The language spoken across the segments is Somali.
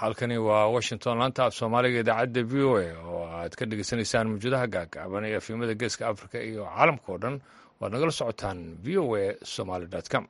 halkani waa washington laanta af soomaaliga idaacadda v o a oo aad ka dhegeysanaysaan mawjadaha gaagaaban ee efimada geeska africa iyo caalamka oo dhan waad nagala socotaan v o a somaly com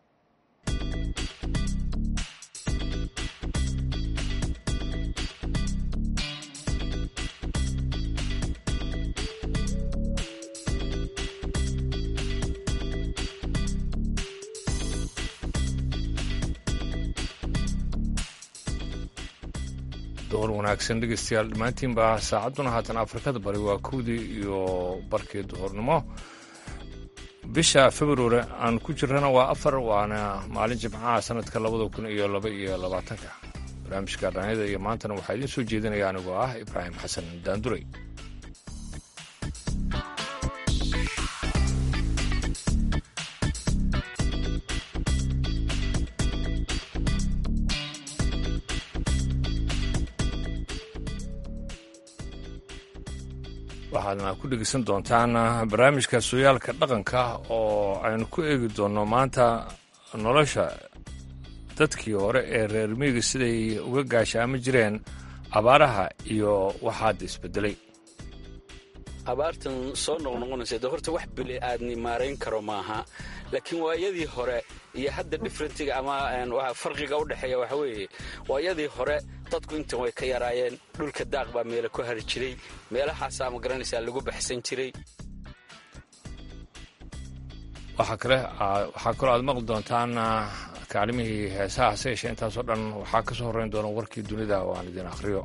door wanaagsan dhegeystayaal dhammaantiinba saacadduna haatan afrikada bari waa kowdii iyo barkii duhurnimo bisha februari aan ku jirana waa afar waana maalin jimcaha sanadka labada kun iyo laba iyo labaatanka barnaamijka dhanyada iyo maantana waxaa idiin soo jeedinaya anigoo ah ibraahim xasan daanduray waxaadna ku dhegeysan doontaan barnaamijka sooyaalka dhaqanka oo aynu ku eegi doonno maanta nolosha dadkii hore ee reer miyiga siday uga gaashaama jireen abaaraha iyo waxaad isbedelay abaartan soo noqnoqonaysa de horta wax bili aadni maarayn karo maaha laakiin waayadii hore iyo hadda differentiga ama farqiga u dhexeeya waxa weeye waayadii hore dadku intan way ka yaraayeen dhulka daaq baa meela ku hari jiray meelahaasaa ma garanaysaa lagu baxsan jiray waxaa kale waxaa kaloo aad maqli doontaan kaalimihii heesaha hase yeeshee intaasoo dhan waxaa ka soo horrayn doona warkii dunida oo aan idin akhriyo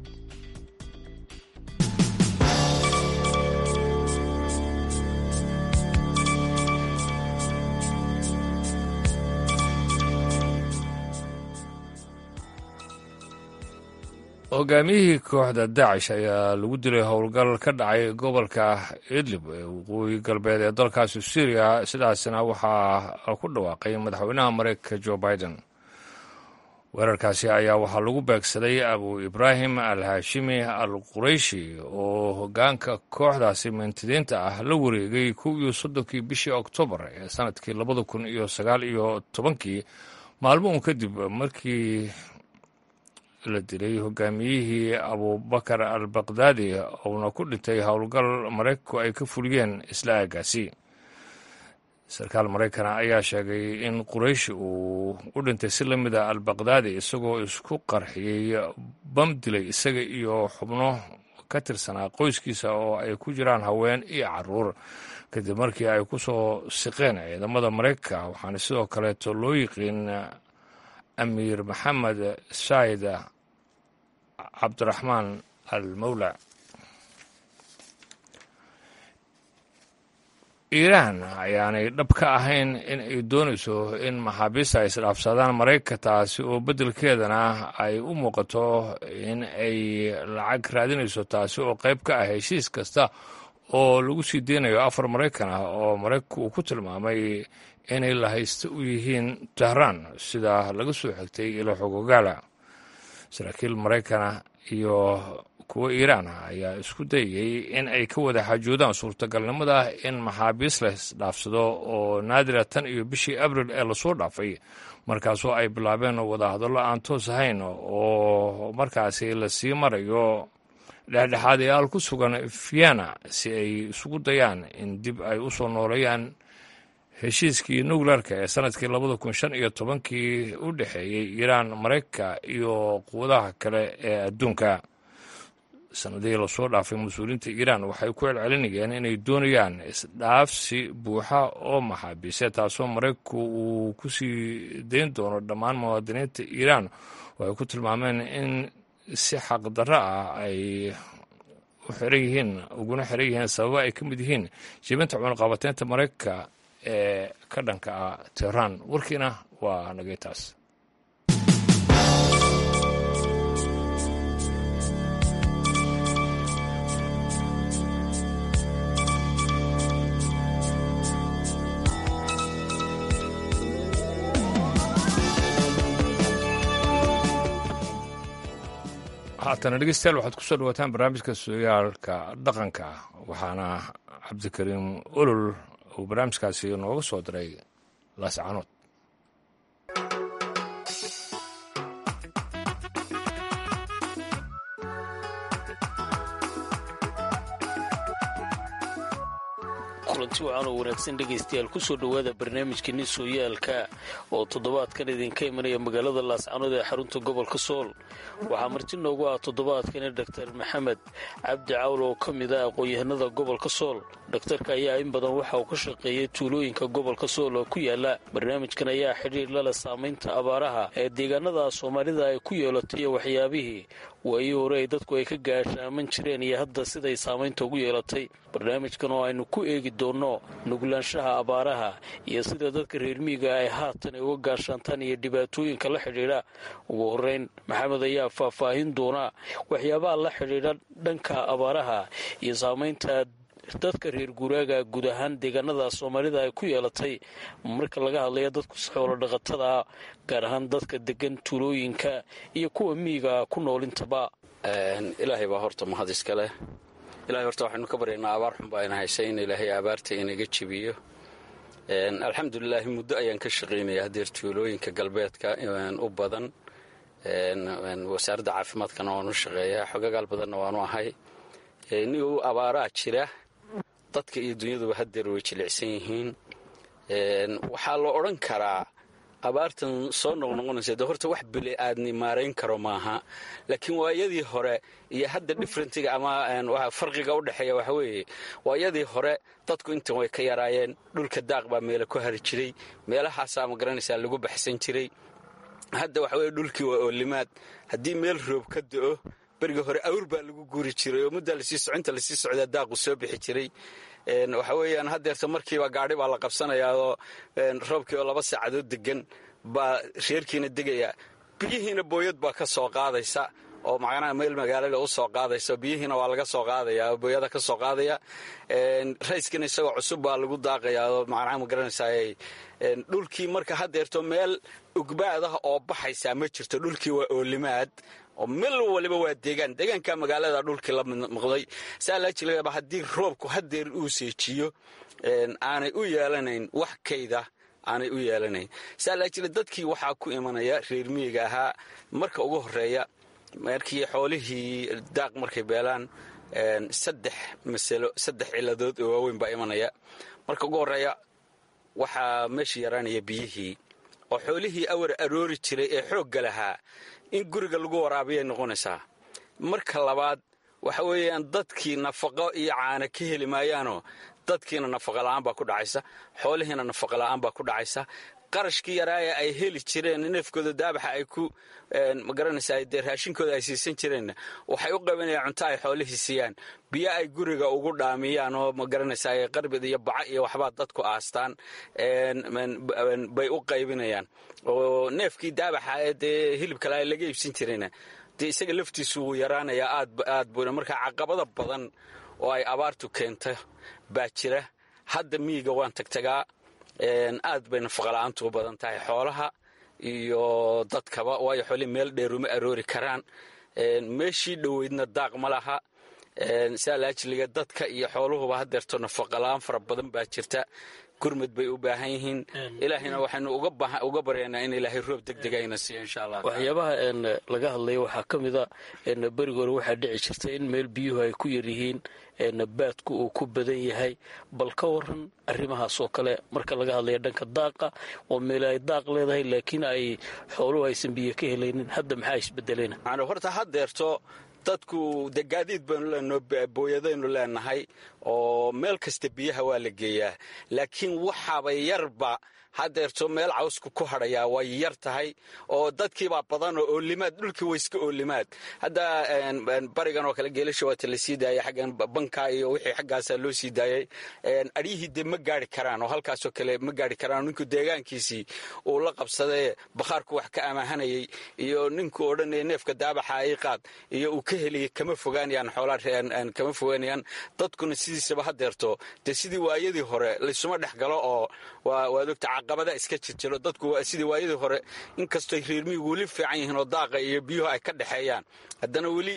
hogaamiyihii kooxda daacish ayaa lagu dilay howlgal ka dhacay gobolka idlib ee waqooyi galbeed ee dalkaasi syriya sidaasina waxaa ku dhawaaqay madaxweynaha mareykanka jo biden weerarkaasi ayaa waxaa lagu beegsaday abu ibraahim al haashimi al qurayshi oo hogaanka kooxdaasi mintidiinta ah la wareegay kow iyo soddonkii bishii oktoobar ee sanadkii labada kun iyo sagaal iyo tobankii maalmo un kadib markii la dilay hogaamiyihii abubakar al bakdaadi uuna ku dhintay howlgal maraykanku ay ka fuliyeen isla aagaasi sarkaal maraykana ayaa sheegay in qurayshi uu u dhintay si la mida al bakdaadi isagoo isku qarxiyey bam dilay isaga iyo xubno ka tirsanaa qoyskiisa oo ay ku jiraan haween iyo caruur kadib markii ay ku soo siqeen ciidamada maraykanka waxaana sidoo kaleeto loo yiqiin amiir maxamed saayid cabdiraxmaan al mawla iiraan ayaanay dhab ka ahayn in ay doonayso in maxaabiista ay isdhaafsadaan maraykanka taasi oo beddelkeedana ay u muuqato in ay lacag raadinayso taasi oo qayb ka ah heshiis kasta oo lagu sii deynayo afar maraykan ah oo maraykanku uu ku tilmaamay inay lahaysta u yihiin tehraan sida laga soo xigtay ilo xogogaala saraakiil maraykana iyo kuwa iiraan ah ayaa isku dayayey in ay ka wada xaajoodaan suurtagalnimada in maxaabiis la isdhaafsado oo naadira tan iyo bishii abril ee lasoo dhaafay markaasoo ay bilaabeen wadahadallo aan toos ahayn oo markaasi lasii marayo dhexdhexaadayaal ku sugan vienna si ay isugu dayaan in dib ay u soo nooleeyaan heshiiskii nuclearka ee sanadkii labada kun shan iyo tobankii u dhexeeyey iiraan maraykanka iyo quwadaha kale ee adduunka sanadihii lasoo dhaafay mas-uuliyiinta iiraan waxay ku celcelinayeen inay doonayaan isdhaafsi buuxa oo maxaabiise taasoo maraykanku uu ku sii dayn doono dhammaan muwaadiniinta iiraan oo ay ku tilmaameen in si xaqdarro ah ay u xiran yihiin uguna xiran yihiin sababa ay ka mid yihiin jibinta cunaqabateynta maraykanka ee ka dhanka ah tehraan warkiina waa nagay taas haatana dhegeystayaal waxaad ku soo dhawaataan barnaamijka sooyaalka dhaqanka waxaana cabdikariim olol uu barnaamijkaasi nooga soo diray laascanood kulanti wacan oo wanaagsan dhegaystayaal kusoo dhowaada barnaamijkeeni sooyaalka oo toddobaadkan idinka imanaya magaalada laascanood ee xarunta gobolka sool waxaa marti noogu ah toddobaadkani doktar maxamed cabdi cawl oo ka mid ah aqoon-yahanada gobolka sool dhakhtarka ayaa in badan waxa uu ka shaqeeyey tuulooyinka gobolka sool oo ku yaala barnaamijkan ayaa xidhiir lale saamaynta abaaraha ee deegaanada soomaalida ay ku yeelatay iyo waxyaabihii waayii hore ay dadku ay ka gaashaaman jireen iyo hadda siday saamaynta ugu yeelatay barnaamijkan oo aynu ku eegi doonno nuglaanshaha abaaraha iyo sida dadka reermiiga ay haatan ay uga gaashaantaan iyo dhibaatooyinka la xidhiidha ugu horeyn maxamed ayaa faahfaahin doona waxyaabaha la xidhiidha dhanka abaaraha iyo saamaynta dadka reer guuraaga guud ahaan deegaanada soomaalida ay ku yeelatay marka laga hadlayo dadku xoolo dhaqatada gaar ahaan dadka degan tuulooyinka iyo kuwa miyiga ku noolintaba ilaahay baa horta mahad iska leh ilahay horta waxaynu ka baryaynaa abaar xun baa ina haysay in ilaahay abaarta inaga jebiyo alxamdulilaahi muddo ayaan ka shaqaynaya hadeer tuulooyinka galbeedka u badan wasaaradda caafimaadkana waanu shaqeeyaa xogagaal badanna waanu ahay nigu abaaraa jira dadka iyo dunyaduba hadeer way jilicsan yihiin waxaa la odhan karaa abaartan soo noqnoqonaysa de horta wax bili aadni maarayn karo maaha laakiin waayadii hore iyo hadda differentiga ama farqiga u dhexeeya waxa weeye waayadii hore dadku intan way ka yaraayeen dhulka daaq baa meela ku hari jiray meelahaasaa ma garanaysaa lagu baxsan jiray hadda waxa weye dhulkii waa oolimaad haddii meel roob ka da'o beriga hore awr baa lagu guuri jiray oo muddaa lasii socinta lasii socdaa daaqu soo bixi jiray waxa weeyaan haddeerta markiiba gaadhi baa la qabsanayaa oo roobkii oo laba saacadood degan baa reerkiina degaya biyihiina booyad baa ka soo qaadaysa oo macnaha meel magaalada u soo qaadaysa biyihiina waa laga soo qaadaya oo booyada ka soo qaadaya rayskina isagoo cusub baa lagu daaqayaa oo macnaha ma garanaysaa dhulkii marka haddeerto meel ugbaadaha oo baxaysaa ma jirto dhulkii waa oolimaad oo meel waliba waa deegaan deegaanka magaalada dhulkii la noqday saa laa jilaba haddii roobku hadeer uu seejiyo aanay u yeelanayn wax kayda aanay u yeelanayn saa laa jila dadkii waxaa ku imanaya reer miyiga ahaa marka ugu horeeya markii xoolihii daaq markay beelaan saddex masalo saddex ciladood oo waaweyn baa imanaya marka ugu horeeya waxaa meesha yaraanaya biyihii oo xoolihii awar aroori jiray ee xoogga lahaa in guriga lagu waraabiyay noqonaysaa marka labaad waxa weeyaan dadkii nafaqo iyo caana ka heli maayaanoo dadkiina nafaqa la'aan baa ku dhacaysa xoolihiina nafaqa la'aan baa ku dhacaysa qarashkii yaraaya ay heli jireen neefkooda daabaxa ay ku magaranaysaa dee raashinkooda ay siisan jireenna waxay u qabanayaan cunto ay xoolihii siiyaan biyo ay guriga ugu dhaamiyaan oo magaranaysaa qarbid iyo baca iyo waxbaa dadku aastaan bay u qaybinayaan oo neefkii daabaxa ee dee hilibkale ay laga iibsan jirayna dee isaga laftiisu wuu yaraanayaa aad buuna markaa caqabada badan oo ay abaartu keento baa jira hadda miyiga waan tagtagaa aad bay nafaqala'aantu u badan tahay xoolaha iyo dadkaba waayo xoolihii meel dheeruma aroori karaan meeshii dhoweydna daaq ma laha saa laajiliga dadka iyo xooluhuba hadeerto nafaqala'aan fara badan baa jirta gurmud bay u baahan yihiin ilaahayna waxaynu uga baryaynaa in ilaahay roob degdegayna siiyo insha allah waxyaabaha laga hadlaya waxaa ka mid a beriga hore waxaa dhici jirta in meel biyuhu ay ku yaryihiin baadku uu ku badan yahay bal ka waran arrimahaas oo kale marka laga hadlaya dhanka daaqa oo meel ay daaq leedahay laakiin ay xooluhu aysan biyo ka helaynin hadda maxaa isbedelayna horta haddeerto dadku de gaadiid baynu leenaho booyadaynu leenahay oo meel kasta biyaha waa la geeyaa laakiin waxaaba yarba hadeerto meel cawsku ku hadhayaa way yar tahay oo dadkiibaa badan oo oolimaad dhulkii wayska oolimaad hadda barigan oo kale geelasha waata la sii daayay xaggan banka iyo wixii xaggaasaa loo sii daayay aryihii dee ma gaari karaan oo halkaasoo kale ma gaari karaan ninku deegaankiisii uu la qabsadee bakhaarku wax ka amaahanayay iyo ninku odhanaya neefka daabaxa ay qaad iyo uu ka heliyay kama fogaanayaan xoolaa kama fogaanayaan dadkuna sidiisaba hadeerto dee sidii waayadii hore laysuma dhex galo oo waad ogta caqabada iska jirjiro dadku sidii waayadii hore inkastooy reermiyigu weli fiican yihiin oo daaqa iyo biyuhu ay ka dhexeeyaan haddana weli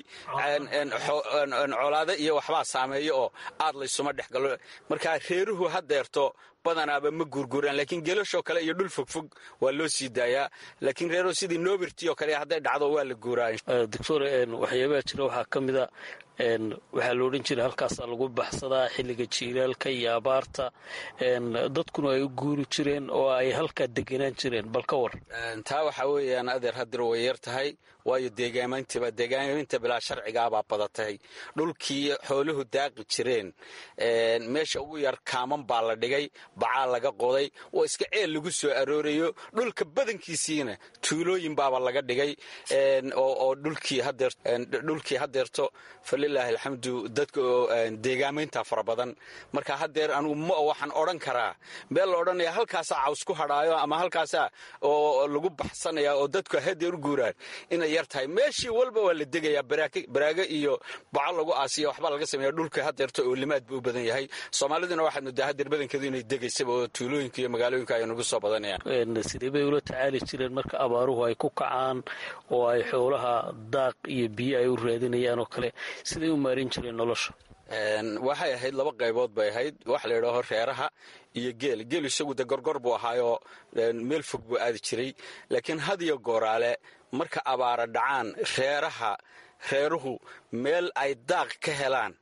colaado iyo waxbaa saameeyo oo aad laysuma dhex galo markaa reeruhu hadeerto badanaaba ma guurguuraan laakiin gelashoo kale iyo dhul fogfog waa loo sii daayaa laakiin reero sidii noberty oo kale hadday dhacdo waa la guuraa doctor waxyaabaha jira waxaa ka mida waxaa la odhan jiray halkaasaa lagu baxsadaa xilliga jiilaalka iyo abaarta dadkuna ay u guuri jireen oo ay halkaa deganaan jireen bal ka war taa waxaa weeyaan adeer hadir way yar tahay waayo deegaamayntiba deegaaminta bilaa sharcigaabaa badatay dhulkii xooluhu daaqi jireen meesha ugu yar kaaman baa la dhigay bacaa laga qoday oo iska ceel lagu soo aroorayo dhulka badankiisiina tuulooyin baaba laga dhigay oo dhulkii hadeerto falilaahi alxamdu dadka deegaamaynta fara badan marka hadeer anugu ma waxaan odhan karaa meel la odhanaya halkaasaa caws ku hadhaayo ama halkaasaa oo lagu baxsanaya oo dadku hadeer u guuraan inay yar tahay meeshii walba waa la degayaa baraago iyo baco lagu aasiya waxbaa laga sameeya dhulka hadeerto oo limaad buu u badan yahay soomaaliduna waxaad moodaa hadeer badankeedu inay degaysaba oo tuulooyinka iyo magaalooyinka ay nagu soo badanayaan sidee bay ula tacaali jireen marka abaaruhu ay ku kacaan oo ay xoolaha daaq iyo biyo ay u raadinayaan oo kale siday u maarin jireen nolosha waxay ahayd laba qaybood bay ahayd wax la yidhaaho reeraha iyo geel geel isagu de gorgor buu ahaayoo meel fog buu aadi jiray laakiin hadiyo gooraale marka abaara dhacaan reeraha reeruhu meel ay daaq ka helaan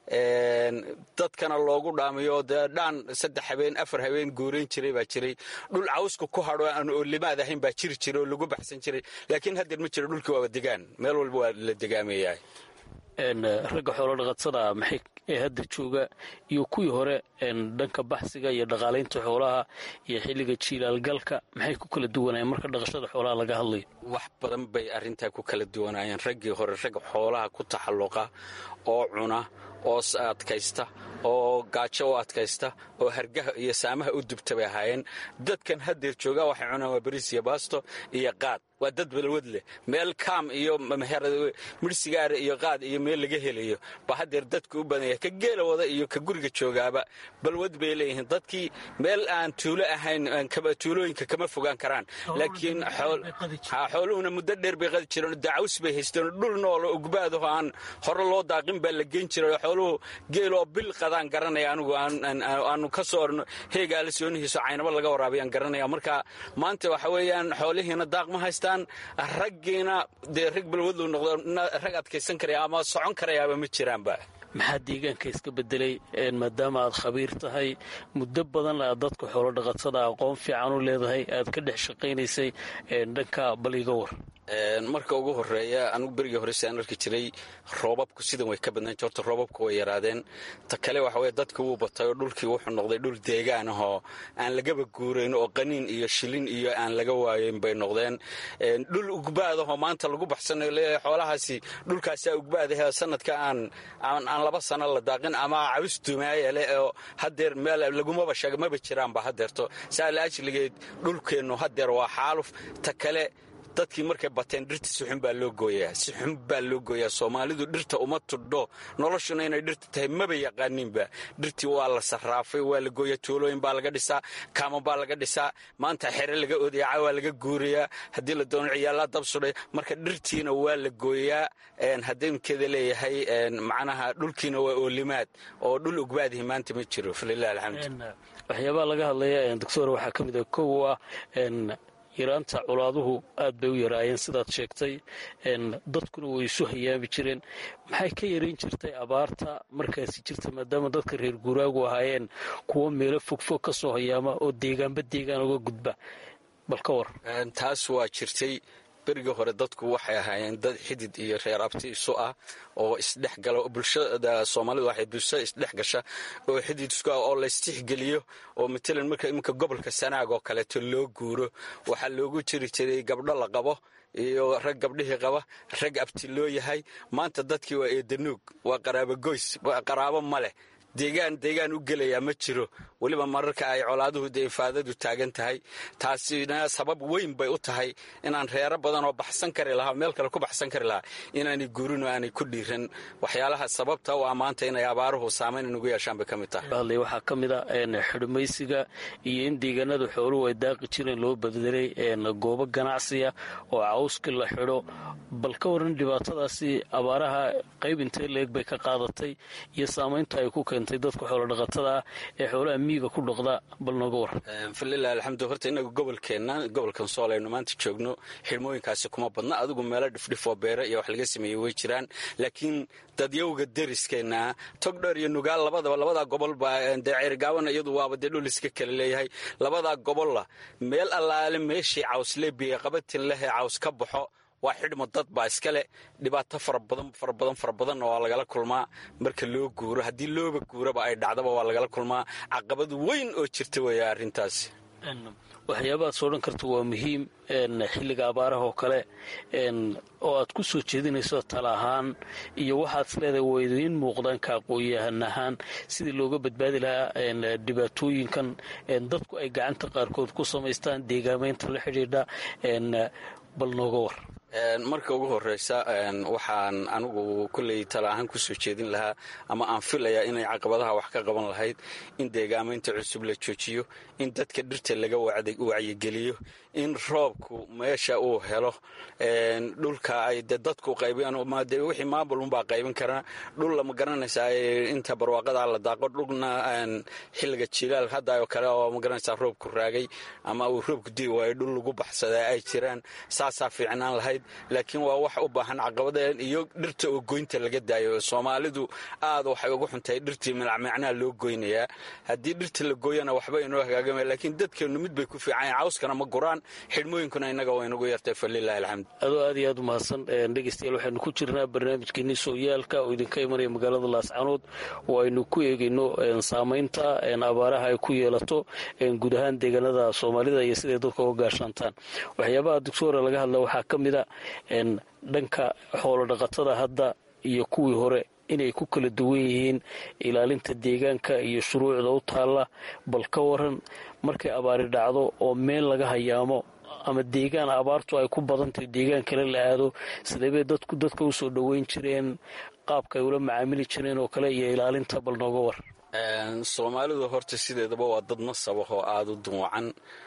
dadkana loogu dhaamiyo dee dhaan saddex habeen afar habeen guurayn jiray baa jiray dhul cawska ku hadho aan oolimaad ahayn baa jiri jiray oo lagu baxsan jiray laakiin haddeer ma jiro dhulkii waaba degaan meel walba waa la degaamayahay ragga xoolo dhaqatada maxay ee hadda jooga iyo kuwii hore dhanka baxsiga iyo dhaqaalaynta xoolaha iyo xilliga jiilaalgalka maxay ku kala duwanayeen marka dhaqashada xoolaha laga hadlayo wax badan bay arrintaa ku kala duwanaayeen raggii hore rag xoolaha ku taxalluqa oo cuna oo adkaysta oo gaajo u adkaysta oo hargaha iyo saamaha u dubta bay ahaayeen dadkan haddeer joogaa waxay cunaan waa bariis iyo baasto iyo qaad waa dad balwad leh meel kaam iyo midhsigaara iyo qaad iyo meel laga helayo ba haddeer dadku u badanya ka geela wada iyo ka guriga joogaaba balwad bay leeyihiin dadkii meel aan tuulo ahayn tuulooyinka kama fogaan karaan laakiin xooluhuna muddo dheer bay qadi jireen dacaws bay haysteen dhul noolo ugbaadaho aan hore loo daaqin baa la geyn jiray xooluhu geeloo bil qadaan garanaya anigu aanu ka soo orno heegaala soonihiiso caynabo laga waraabiyaan garanaya marka maanta waxa weeyaan xoolihiina daaq ma haystaan raggiina dee rag balwadlu noqdo rag adkaysan karaya ama socon karayaaba ma jiraanba maxaa deegaanka iska bedelay maadaama aad khabiir tahay muddo badan aad dadka xoolo dhaqatada aqoon fiican u leedahay aad ka dhex shaqaynaysay dhanka baliga war marka ugu horeeya anugu berigii hore siaan arki jiray roobabku sidan way ka badnayn horta roobabku way yaraadeen ta kale waxa weye dadka wuu batay oo dhulkii wuxuu noqday dhul deegaan ahoo aan lagaba guurayn oo qaniin iyo shilin iyo aan laga waayeyn bay noqdeen dhul ugbaadahoo maanta lagu baxsanayo leeyahay xoolahaasi dhulkaasaa ugbaadahe sanadka aan aan laba sano la daaqin ama cabis dumaaya leh oo hadeer meel lagumaba sheega maba jiraanba hadeerto saa la ajligeed dhulkeennu hadeer waa xaaluf ta kale dadkii markay bateen dhirta si xun baa loo gooyaa si xun baa loo gooyaa soomaalidu dhirta uma tudho noloshuna inay dhirta tahay maba yaqaaninba dhirtii waa la sarraafay waa la gooyaa tuulooyin baa laga dhisaa kaama baa laga dhisaa maanta xere laga odayaca waa laga guurayaa haddii la doono ciyaallaa dab sudhay marka dhirtiina waa la gooyaa haddaynkeeda leeyahay macnaha dhulkiina waa oolimaad oo dhul ugbaadihi maanta ma jiro falilah alxamdu waxyaabaha laga hadlaya doctor waxaa ka mid a kow ah yaraanta colaaduhu aad bay u yaraayeen sidaad sheegtay dadkuna way isu hayaami jireen maxay ka yarayn jirtay abaarta markaasi jirta maadaama dadka reer guuraagu ahaayeen kuwo meelo fogfog ka soo hayaama oo deegaanba deegaan uga gudba bal ka war taas waa jirtay berigii hore dadku waxay ahaayeen dad xidid iyo reer abti isu ah oo isdhex gala bulshada soomaalidu waxay bulshada isdhex gasha oo xidid isku ah oo laystixgeliyo oo matalan marka iminka gobolka sanaag oo kaleeto loo guuro waxaa loogu jiri jiray gabdho la qabo iyo rag gabdhihii qaba rag abti loo yahay maanta dadkii waa eedanuug waa qaraabo goys qaraabo ma leh deegaan deegaan u gelayaa ma jiro weliba mararka ay colaaduhu dee ifaadadu taagan tahay taasina sabab weyn bay u tahay inaan reero badan oo baxsan kari lahaa meel kale ku baxsan kari lahaa inaanay guurin oo aanay ku dhiiran waxyaalaha sababta u ah maanta inay abaaruhu saamayn inugu yeeshaan bay ka mid tahay waxaa ka mid a xidhmaysiga iyo in deegaanada xooluhu ay daaqi jireen loo bedelay goobo ganacsiya oo cawska la xidho bal ka waran dhibaatadaasi abaaraha qayb intee leeg bay ka qaadatay iyo saamaynta ay ku keentay kulantay dadka xoolodhaqatada ah ee xoolaha miyiga ku dhaqda bal nooga waran falilah alxamdu horta inagu gobolkeenna gobolkan sool aynu maanta joogno xirmooyinkaasi kuma badna adigu meelo dhifdhifoo beere iyo wax laga sameeyey way jiraan laakiin dadyowga deriskeenna togdheer iyo nugaal labadaba labadaa gobol baa dee ceyrgaaban iyadu waaba dee dhul iska kale leeyahay labadaa gobolla meel allaale meeshii cawsle biyoqabatin lehee caws ka baxo waa xidhmo dad baa iskale dhibaato farabadan farabadan fara badanna waa lagala kulmaa marka loo guuro haddii looba guuraba ay dhacdaba waa lagala kulmaa caqabad weyn oo jirta weeya arrintaasi waxyaabahaad soo dhan karta waa muhiim xilliga abaaraha oo kale oo aad ku soo jeedinayso tala ahaan iyo waxaad isleedahay waa idiin muuqdaan ka aqoon-yahan ahaan sidii looga badbaadi lahaa dhibaatooyinkan dadku ay gacanta qaarkood ku samaystaan deegaamaynta la xidhiidha bal nooga war marka ugu horeysa waxaan anigu kolley tala ahaan ku soo jeedin lahaa ama aan filayaa inay caqabadaha wax ka qaban lahayd in deegaamaynta cusub la joojiyo in dadka dhirta laga wacyigeliyo in roobku meesha uu helo dhulka ay de dadku qaybiyaan wixii maamulunbaa qaybin karaa dhul lama garanaysaa inta barwaaqada la daaqo dhulna xilliga jilaal hadda oo kale oo magaranaysaa roobku raagay ama uu roobku dii waayo dhul lagu baxsadaa ay jiraan saasaa fiicnaan lahayd laakiin waa wax u baahan caqabadeen iyo dhirta oo goynta laga daayo soomaalidu aad waxay ugu xuntahay dhirtii milacmicnaa loo goynayaa haddii dhirta la gooyana waxba inoo hagaagama laakiin dadkeennu mid bay ku fiican cawskana ma guraan xidhmooyinkuna innaga waa inagu yartay falilahi alxamd adoo aad iyo aad umahadsan dhegeystayaal waxaynu ku jirnaa barnaamijkeenii sooyaalka oo idinka imanaya magaalada laascanood oo aynu ku eegayno saamaynta abaaraha ay ku yeelato guud ahaan deegaanada soomaalida iyo siday dadka uga gaashaantaan waxyaabaha doctora laga hadla waxaa ka mid a dhanka xoolo dhaqatada hadda iyo kuwii hore inay ku kala duwan yihiin ilaalinta deegaanka iyo shuruucda u taalla bal ka waran markay abaari dhacdo oo meel laga hayaamo ama deegaan abaartu ay ku badantahay deegaan kale la aado sideebay dadku dadka u soo dhoweyn jireen qaabka ay ula macaamili jireen oo kale iyo ilaalinta bal nooga war soomaalidu horta sideedaba waa dad nasabah oo aada u duwacan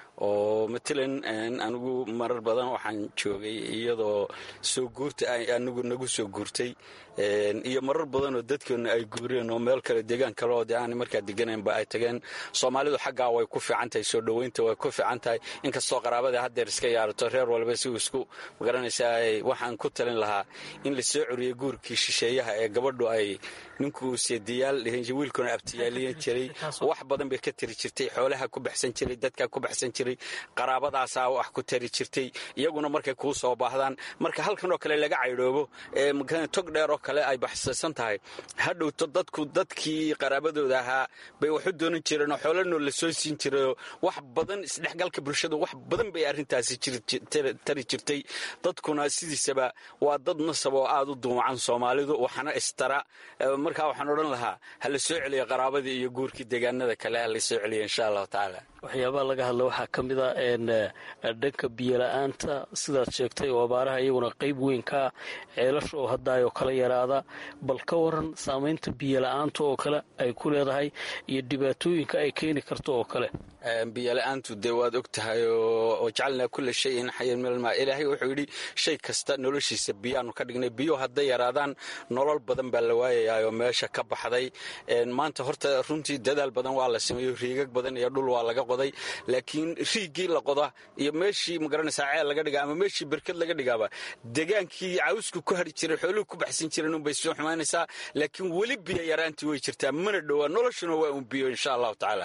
oo matalan anigu marar badan waxaan joogay iyadoo soo guurta anigu nagu soo guurtay iyo marar badan oo dadkeenu ay guureen oo meel kale deegaan kale oo de aan markaa deganaynba ay tageen soomaalidu xaggaa way ku fiican tahay soo dhoweynta way ku fiican tahay inkastoo qaraabada haddeer iska yaarato reer walba si uu isku magaranaysaa waxaan ku talin lahaa in la soo curiyo guurkii shisheeyaha ee gabadhu ay ninkuu seediyaal wiilkuna abtiyaaliyan jiray wax badan bay ka tiri jirtay xoolaha ku baxsan jiray dadka ku baxsan jiray qaraabadaasaa wax ku tari jirtay iyaguna markay kuu soo baahdaan marka halkan oo kale laga caydhoobo tog dheer oo kale ay baxsaysan tahay hadhowto dadku dadkii qaraabadooda ahaa bay waxu doonan jireen oo xoolanoo la soo siin jirayoo wax badan isdhexgalka bulshada wax badan bay arrintaasi tari jirtay dadkuna sidiisaba waa dad nasab oo aada u duumacan soomaalidu waxana istara markaa waxaan odhan lahaa ha la soo celiyo qaraabadii iyo guurkii deegaanada kale ha la soo celiyo insha allahu tacaala waxyaabaha laga hadla waxaa ka mid a dhanka biyola-aanta sidaad sheegtay oo abaaraha iyaguna qayb weyn kaa ceelasha oo haddaayoo kala yaraada bal ka waran saamaynta biyola-aanta oo kale ay ku leedahay iyo dhibaatooyinka ay keeni karto oo kale biyola-aantu dee waad og tahay oo jacalnaa kulla shayin xayan minalmaa ilaahay wuxuu yidhi shay kasta noloshiisa biyaanu ka dhignay biyo hadday yaraadaan nolol badan baa la waayayaa oo meesha ka baxday maanta horta runtii dadaal badan waa la sameeyo riigag badan iyo dhul waa laga qoday laakiin riigii la qoda iyo meeshii magaranaysaa ceel laga dhiga ama meeshii berked laga dhigaaba degaankii cawsku ku hari jiray xooluhu ku baxsan jireen unbay soo xumaanaysaa laakiin weli biyo yaraantii way jirtaa mana dhowaa noloshuna waa un biyo insha allahu tacaala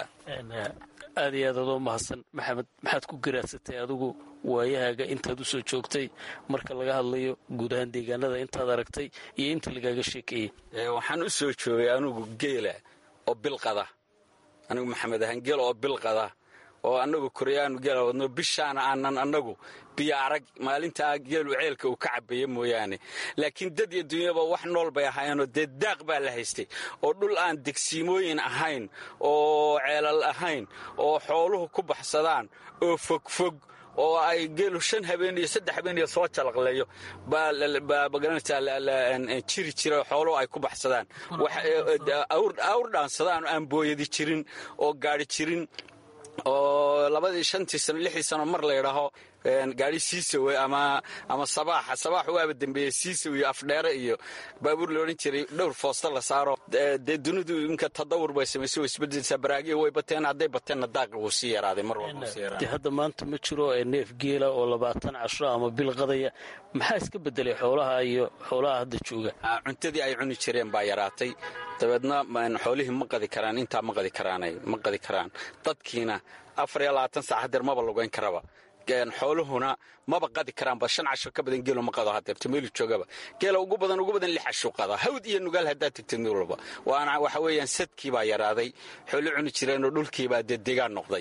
aad iyo aad adoo mahadsan maxamed maxaad ku garaadsatay adigu waayahaaga intaad u soo joogtay marka laga hadlayo guud ahaan deegaanada intaad aragtay iyo inta lagaaga sheekeeyey waxaan u soo joogay anigu geela oo bilqada anigu maxamed ahaan geel oo bilqada oo annagu koryaanu geela wadno bishaana aanan annagu biyo arag maalintaa geelu ceelka uu ka cabeeya mooyaane laakiin dad iyo dunyaba wax nool bay ahaayeenoo dee daaq baa la haystay oo dhul aan degsiimooyin ahayn oo ceelal ahayn oo xooluhu ku baxsadaan oo fogfog oo ay geelu shan habeen iyo saddex habeen iyo soo jalaqleeyo baa magaranaysaa jiri jira xooluhu ay ku baxsadaan awr dhaansadaan aan booyadi jirin oo gaadhi jirin oo labadii shantii sano lixdii sano mar la ydhaaho gaari siisawe ama ama sabaaxa sabaax waaba dembeeye siisaw iyo afdheere iyo baabuur la odhan jiray dhowr foosta la saaro dee dunidu inka tadawur bay samaysay way isbedelsaa baraagiya way bateen hadday bateenna daaqi wuu sii yaraaday mar walba sii yaraaday hadda maanta ma jiro neef geela oo labaatan casho ama bil qadaya maxaa iska bedelay xoolaha iyo xoolaha hadda jooga cuntadii ay cuni jireen baa yaraatay dabeedna xoolihii ma qadi karaan intaa ma qadi karaanay ma qadi karaan dadkiina afar iyo labaatan saac hadeer maba lugayn karaba xooluhuna maba qadi karaanba shan casho ka badan geelo ma qado hadeerto meelu joogaba geela ugu badan ugu badan lix casho qada hawd iyo nugaal haddaad tegtid mid walba waana waxa weeyaan sadkii baa yaraaday xoolo cuni jireenoo dhulkiibaa dee degaan noqday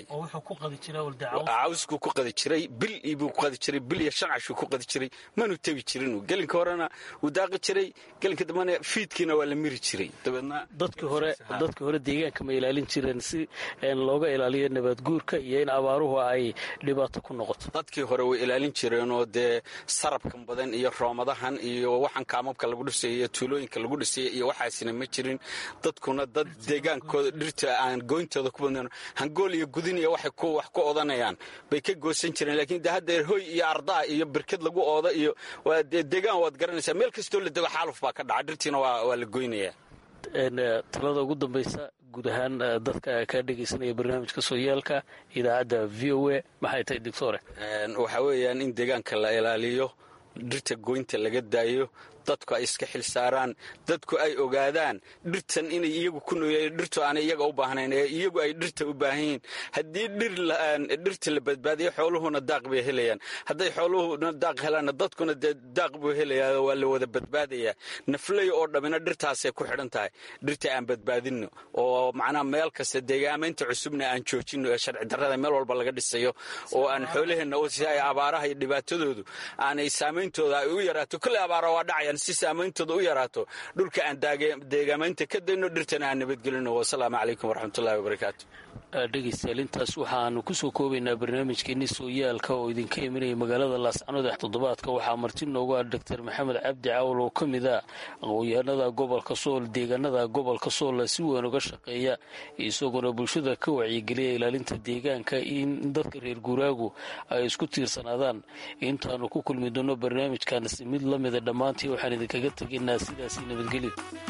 cawskuu ku qadi jiray bil buu ku qadi jiray bil iyo shan cashuu ku qadi jiray manu tebi jirin gelinka horena wuu daaqi jiray gelinka dambena fiidkiina waa la miri jiray dabeedna dadkii hore dadkii hore deegaanka ma ilaalin jireen si looga ilaaliyo nabaadguurka iyo in abaaruhu ay dhibaato ku noqoto dadkii hore way ilaalin jireenoo dee sarabkan badan iyo roomadahan iyo waxaan kaamabka lagu dhisay iyo tuulooyinka lagu dhisay iyo waxaasina ma jirin dadkuna dad deegaankooda dhirta aan gooyntooda ku badnan hangool iyo gudin iyo waxay wax ku odanayaan bay ka goosan jireen laakiin de haddeer hoy iyo ardaa iyo birkad lagu ooda iyo deegaan waad garanaysaa meel kastoo la dego xaaluf baa ka dhaca dhirtiina waa la goynayaa talada ugu dambaysa guud ahaan dadka kaa dhegaysanaya barnaamijka sooyaalka idaacadda v o a maxay tahay doctore waxaa weeyaan in deegaanka la ilaaliyo dhirta goynta laga daayo dadku ay iska xil saaraan dadku ay ogaadaan dhirtan inay iyagu ku nooyeen dhirtu aanay iyaga u baahnayn ee iyagu ay dhirta u baahan yihiin haddii dhirta la badbaadiyo xooluhuna daaq bay helayaan hadday xooluhuna daaq helaanna dadkuna dee daaq buu helayaa waa la wada badbaadayaa nafley oo dhammina dhirtaasay ku xidhan tahay dhirta aan badbaadinno oo macnaha meel kasta deegaamaynta cusubna aan joojinno ee sharci darrada meel walba laga dhisayo oo aan xoolaheenna si ay abaaraha iyo dhibaatadoodu aanay saameyntooda ay u yaraato kolley abaara waa dhacayaan si saameyntooda u yaraato dhulka aan deegaamaynta ka dayno dhirtana aan nabadgelino wasalaamu calaykum waraxmatullahi wabarakaatu dhegaystayaal intaas waxaanu kusoo koobaynaa barnaamijkeenii sooyaalka oo idinka imanaya magaalada laascanood toddobaadka waxaa marti noogu ah doctor maxamed cabdi caawal oo ka mid a aqoonyahanada gobolka sool deegaanada gobolka soolla si weyn uga shaqeeya isagoona bulshada ka wacyigeliya ilaalinta deegaanka in dadka reer guuraagu ay isku tiirsanaadaan intaanu ku kulmi doono barnaamijkaansi mid la mida dhammaantii waxaan idinkaga tegaynaa sidaasi nabadgelyo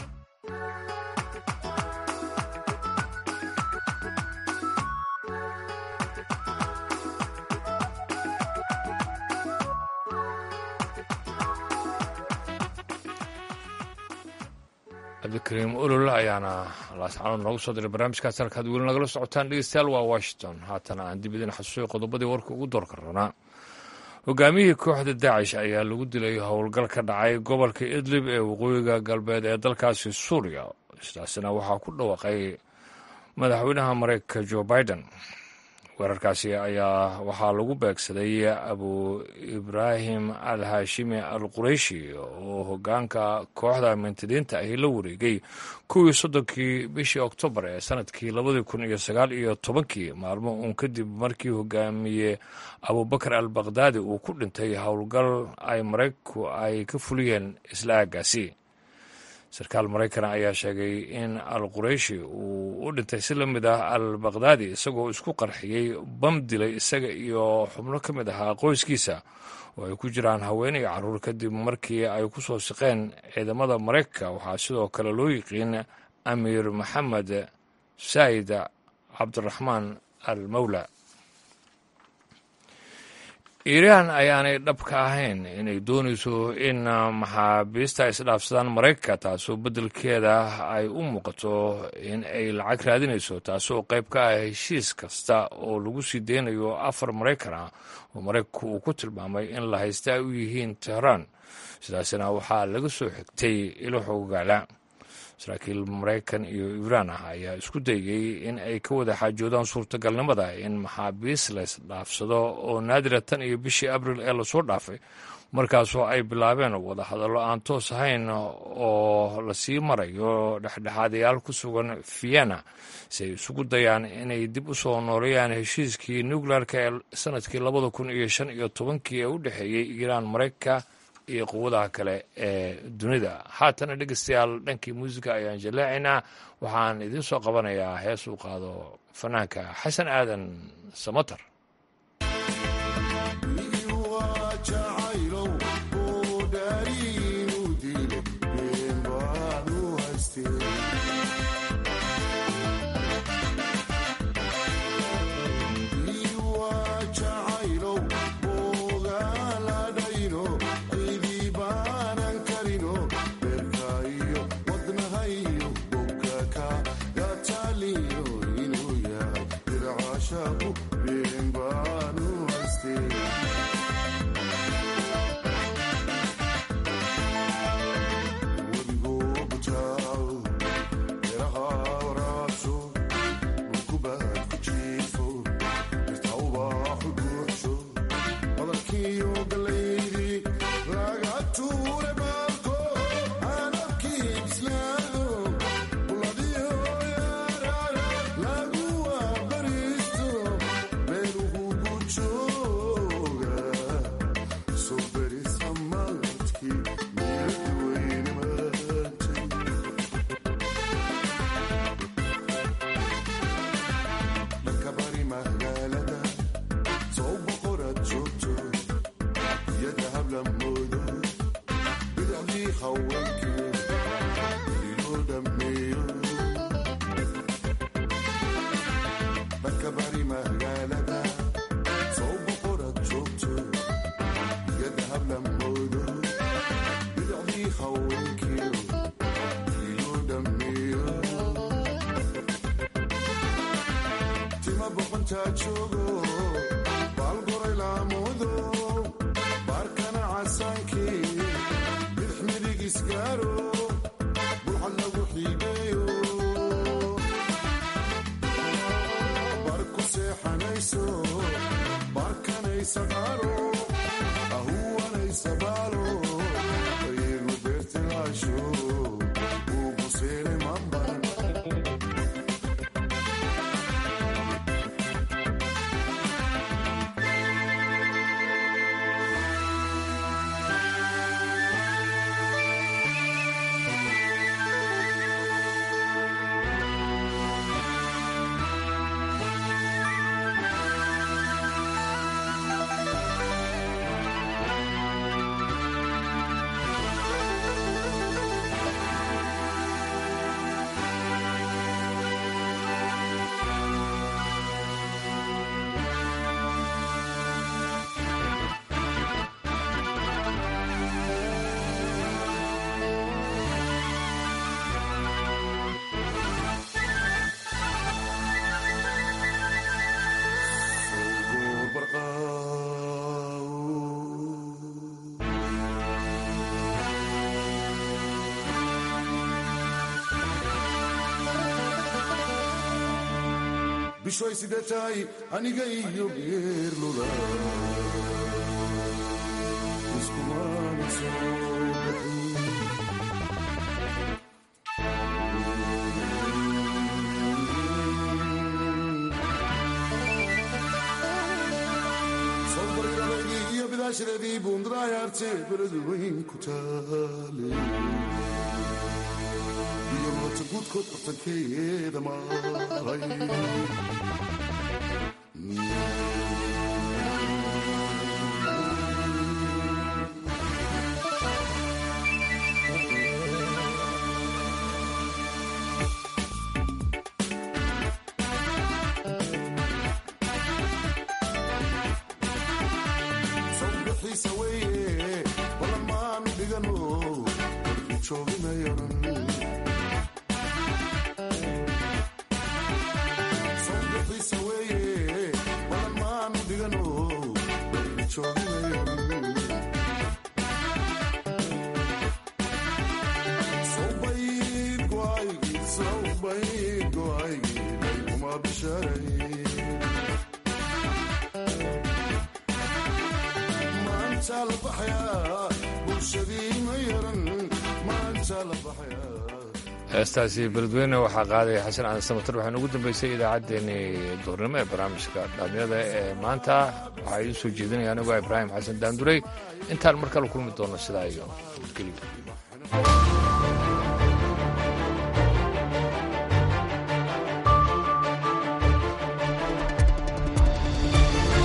cabdikariim olol ayaana laascanood noogu soo diray barnaamijkaas halkaad weli nagala socotaan dhegeystayaal waa washington haatana aan dib idin xasuusiyo qodobadii warka ugu doorka rabnaa hogaamiyihii kooxda daacish ayaa lagu dilay howlgal ka dhacay gobolka idlib ee waqooyiga galbeed ee dalkaasi suuriya sidaasina waxaa ku dhawaaqay madaxweynaha mareykanka jo biden weerarkaasi ayaa waxaa lagu beegsaday abu ibraahim al haashimi al qureyshi oo hogaanka kooxda mintidiinta ahi la wareegay kuwii soddonkii bishii oktoobar ee sanadkii labadii kun iyo sagaal iyo tobankii maalmo uun kadib markii hogaamiye abubakar al bakdaadi uu ku dhintay howlgal ay maraykanku ay ka fuliyeen isla aagaasi sarkaal maraykana ayaa sheegay in al qureyshi uu u dhintay si la mid ah al bakdaadi isagoo isku qarxiyey bam dilay isaga iyo xubno ka mid ahaa qoyskiisa oo ay ku jiraan haween iyo carruur kadib markii ay ku soo siqeen ciidamada maraykanka waxaa sidoo kale loo yiqiin amiir maxamed saa'id cabdiraxmaan al mawla iiraan ayaanay dhab ka ahayn inay doonayso in maxaabiista isdhaafsadaan maraykanka taasoo beddelkeeda ay u muuqato in ay lacag raadinayso taasoo qayb ka ah heshiis kasta oo lagu sii deynayo afar maraykan ah oo maraykanku uu ku tilmaamay in la haysta ay u yihiin tehraan sidaasina waxaa laga soo xigtay ilo xoogaala saraakiil maraykan iyo iiraan ah ayaa isku dayay in ay ka wada xaajoodaan suurtagalnimada in maxaabiis laysdhaafsado oo naadira tan iyo bishii abril ee lasoo dhaafay markaasoo ay bilaabeen wada hadallo aan toos ahayn oo lasii marayo dhexdhexaadayaal ku sugan vienna si ay isugu dayaan inay dib u soo nooleeyaan heshiiskii nuclearka ee sanadkii labada kun iyo shan iyo tobankii ee u dhexeeyey iiraan maraykanka iyo quwadaha kale ee dunida haatana dhegeystayaal dhankii muusiga ayaan jallaacaynaa waxaan idiin soo qabanayaa hees uu qaado fanaanka xasan aadan samatar bishoy sidee tahay aniga iyo geerlula iskumana soo baxin sobariradeydii iyo bidaashadeedii buundadayaarte beladu weyn ku taale iyo moota guudkood bartankeeda maray sawbixiisa weeye balan maanu dhigano warku jooginayanan sawbixiisa weeye balan maanu dhigano warku jooginayanan sawbayd go'aygii sawbayd go'aygii dhaykuma bisharay maanta la baxayaa bulshadii ma yaran maanta la baxayaa heestaasi beledweyne waxaa qaadaya xasan cali samatar waxaana ugu dambeysay idaacaddeenii duurnimo ee barnaamijka dhalinyada ee maanta waxaa idiin soo jeedinaya anigoo ibraahim xasan daandurey intaan mar kale kulmi doono sidaa iyo nabadgelyo